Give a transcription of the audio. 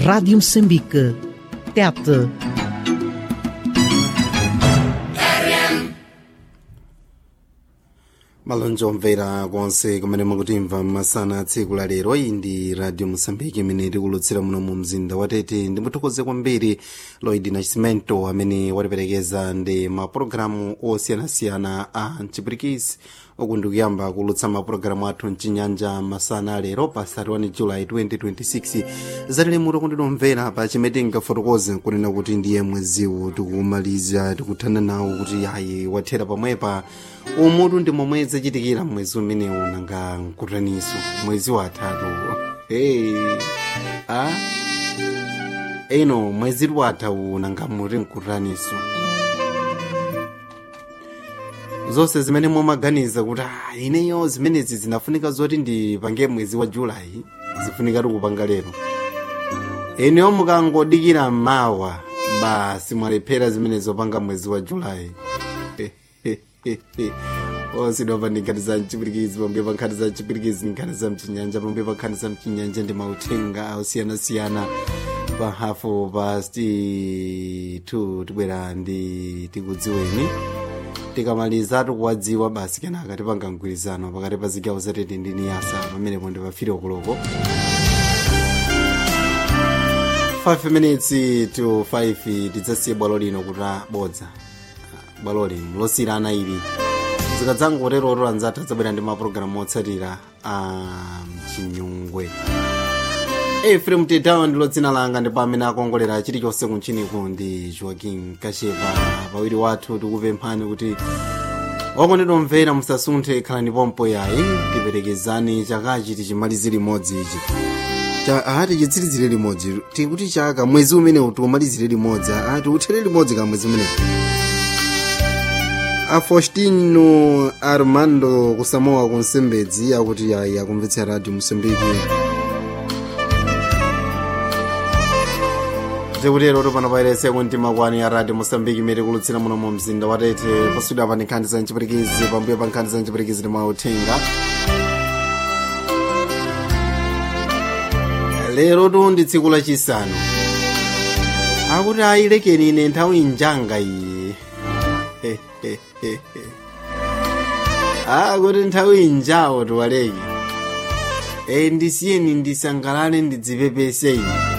Rádio Moçambique. Tete. malonjo omvera konse kumene mukutimva masana tsiku la lero iyi ndi radio mosambiki imene tikulutsira muno mu mzinda wa tete ndimuthokoze kwambiri loid nascimento amene watiperekeza ndi mapulogalamu osiyanasiyana a mchipirikisi uku ndikuyamba kulutsa mapulogalamu athu mchinyanja masana alero pa 31 julayi 2026 zatili muto kundinomvera pa chimene tingafotokoze kunena kuti ndiye mweziwu tikumaliza tikuthana nawo kuti ayi wathera pamwepa umutu ndi momwe zachitikira mwezi umenewu nanga mkutaniso mwezi watatu hey. a eno mwezi watatu nanga muti mkutaniso zonse zimene mumaganiza kuti ah, ineyo zimenezi zinafunika zoti ndipange mwezi wa julayi zifunika tikupanga lero ineyo mukangodikira mawa basi mwalephera zimene zopanga mwezi wa julayi osidwa nkhani za mchipirikizi pambuyo pa nkhani za mchipirikizi nkhani za mchinyanja pambuyo pa nkhani za mchinyanja ndi mauthenga osiyanasiyana pa hafu pasti 2 tibwera ndi tikudziweni tikamaliza tikuwadziwa basi kenaka tipanga mgwirizano pakati pa zigawo zatete ndi niyasa pamenepo ndi pafiri okoloko 5 minutes to 5 tidzasiye bwalo lino kuti abodza bwaloli losiyirana ili zikadzangotero anzathu adzabwera ndi mapulogalamu otsatira a mchinyungwe efrem tetawa ndilo dzina langa ndipo amene akongolera chilichonse kunchiniku ndi joaquin kashepa pawiri wathu tikupemphani kuti wakondedwa mvera musasunthe khalani pompo yayi tiperekezani chakachi tichimalize limodzi ichi ati chitsirizire limodzi tikuti chaka mwezi umenewu tiumalizire limodzi ati uthere limodzi ka mwezi umenewu afostino armando kusamoa kunsembedzi akuti ayi akumvetsa radio mosambiki tikutero topano pairese kuntima kwani ya radio mosambiki imene kulutsira muno mu mzinda wa tete pasudwa pa nkhani za mchipirikizi pambuyo pa nkhani za mchipirikizi ndi mauthenga lero tu ndi tsiku lachisanu akuti ayilekeni ine nthawi njanga iyi akuti nthawi njawo tiwaleke e ndisiyeni ndisangalale ndidzipepese ine